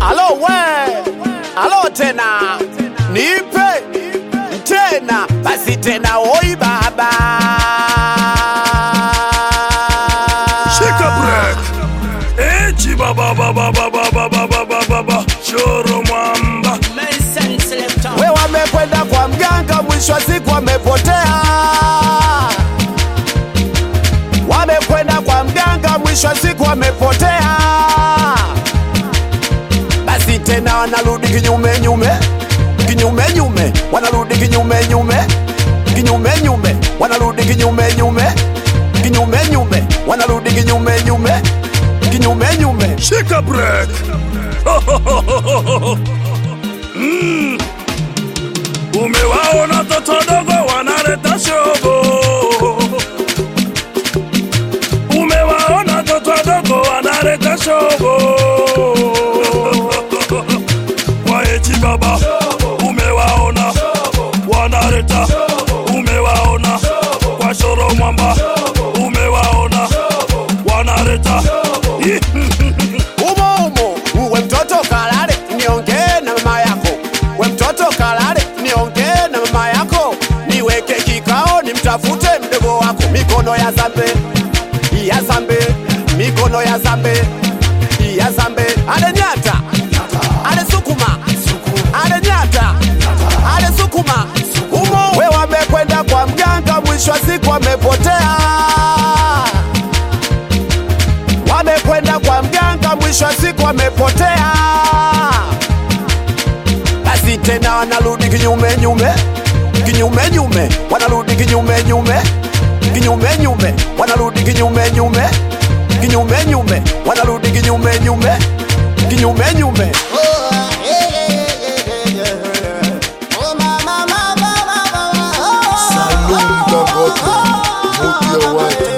Alo we, alo tena, nipe tena, basi tena, oi baba. Shika break. Echi baba baba baba baba baba baba. Choro mwamba. We wamekwenda kwa mganga, mwisho wa siku wamepotea. Wamekwenda kwa mganga, mwisho wa siku wamepotea. Basi tena wanarudi kinyume nyume, kinyume nyume, wanarudi kinyume nyume, kinyume nyume, wanarudi kinyume nyume, kinyume nyume, wanarudi kinyume nyume, kinyume nyume. Shika break. Mm. Umewaona toto dogo wanaleta shogo. Umewaona toto dogo wanaleta shogo. Kwa echi baba umewaona wanaleta umewaona kwa shoro mwamba umewaona wanaleta umo umo, we mtoto kalale, niongee na mama yako. We mtoto kalale, niongee na mama yako. Niweke kikao, nimtafute mdogo wako. Mikono ya zambe, ya zambe, mikono ya zambe, ya zambe. Ale nyata, ale sukuma, ale nyata, ale sukuma. Umo we wamekwenda kwa mganga, mwisho wa siku wamepotea wamekwenda kwa mganga, mwisho wa siku wamepotea. Basi tena wanarudi kinyume nyume, kinyume nyume, wanarudi kinyume nyume, kinyume nyume, wanarudi kinyume nyume, kinyume nyume, wanarudi kinyume nyume, kinyume nyume. Salum Dangote, Mudi ya watu.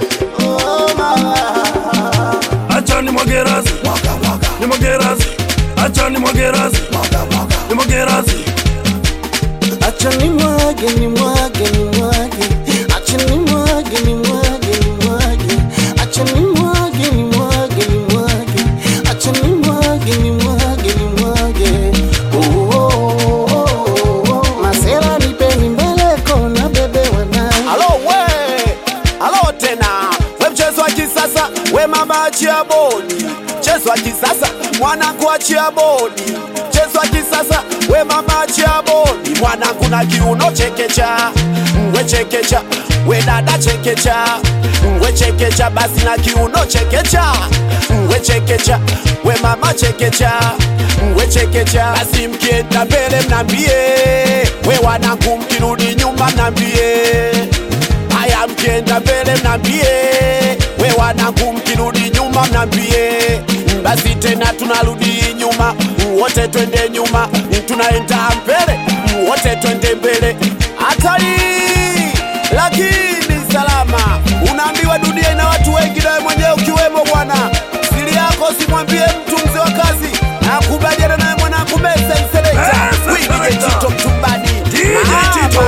acha ni mwagerazi ni mwagerazi acha ni mwagerazi ni mwagerazi Acha ni mwage ni mwage ni mwage, acha ni mwage ni mwage ni mwage, acha ni mwage ni mwage ni mwage, acha ni mwage ni mwage ni mwage. Oh, oh, oh, oh, oh. Masela nipeni mbele kona bebe wanai Alo we, alo tena, we mchezo wa kisasa, we mama achia bodi. Mchezo wa kisasa, mwanangu achia bodi. Mchezo wa kisasa, we mama achia bodi. Mwanangu na kiuno chekecha, we chekecha, we dada chekecha, we chekecha, basi na kiuno chekecha, we chekecha, we mama chekecha, we chekecha, basi mkienda mbele mnambie, we wanangu mkirudi nyuma mnambie haya mkienda mbele mnambie, we wanangu mkirudi nyuma mnambie, basi tena tunarudi nyuma, wote twende nyuma, tunaenda mbele, wote twende mbele. Hatari lakini salama, unaambiwa dunia ina watu wengi, nawe mwenyewe ukiwemo bwana. Siri yako simwambie mtu, mzee wa kazi, nakubaliana naye mwanangu Mesa Selekta, Mesa Wigi Selector. Tito Mtumbani, DJ Tito.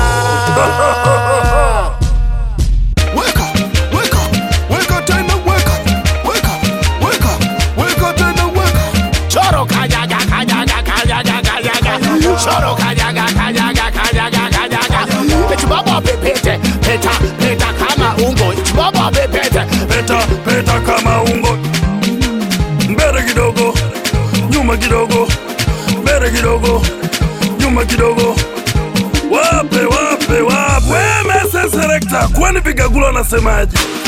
Mama. Weka, weka, weka tena weka, weka, weka, weka tena weka. Choro kajaga kajaga kajaga kajaga Choro kajaga kajaga kajaga kajaga Chibaba pepete peta peta kama ungo Chibaba pepete peta peta kama ungo mbele kidogo nyuma kidogo mbele kidogo nyuma kidogo wape wape wape wemese selekta kwani vigagula anasemaje